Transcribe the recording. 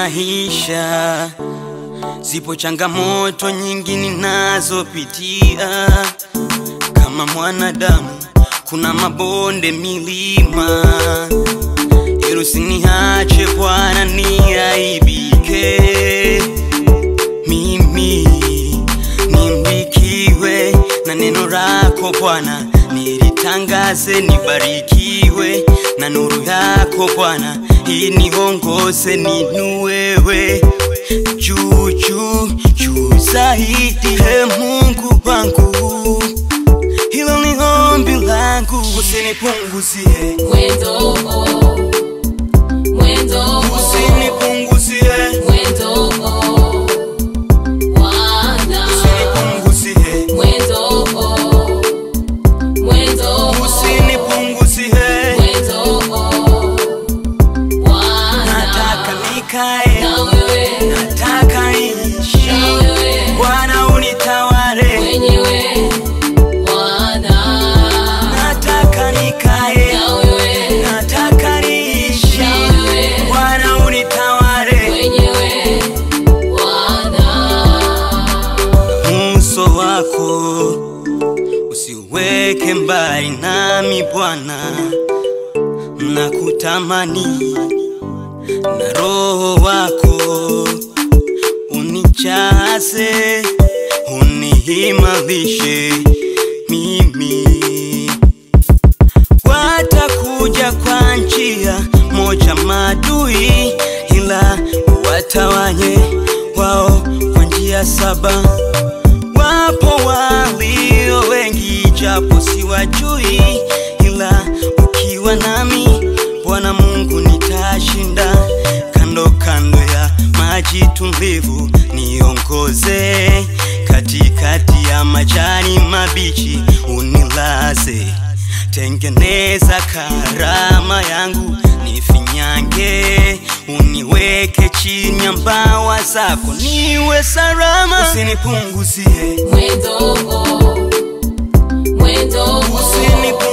maisha, zipo changamoto nyingi ninazopitia kama mwanadamu, kuna mabonde, milima, ili usiniache Bwana niaibike, mimi nimbikiwe na neno lako Bwana, nilitangaze, nibarikiwe na nuru yako Bwana, iniongoze ninuwewe juu juu juu zaidi. He Mungu wangu, hilo ni ombi langu, usinipunguzie, Mwendo, mwendo, usinipunguzie, mwendo, Bwana. usinipunguzie, Mwendo, mwendo, usinipunguzie. mwendo, Bwana. Nataka nikae, Na wewe, nataka niishi, na wewe, Bwana unitawale. mwenyewe, Bwana. Nataka nikae, Na wewe, nataka niishi, na wewe, Bwana unitawale. mwenyewe, Bwana. Uso wako usiweke mbali nami Bwana, nakutamani na roho wako unijaze, unihimarishe mimi watakuja kwa njia moja madui, ila watawanye wao kwa njia saba. Wapo walio wengi, japo siwajui, ila ukiwa nami Bwana Mungu nitashinda. Kando kando ya maji tulivu niongoze, katikati ya majani mabichi unilaze tengeneza karama yangu nifinyange, uniweke chini ya mbawa zako niwe salama, usinipunguzie, Mwendo, mwendo, usinipunguzie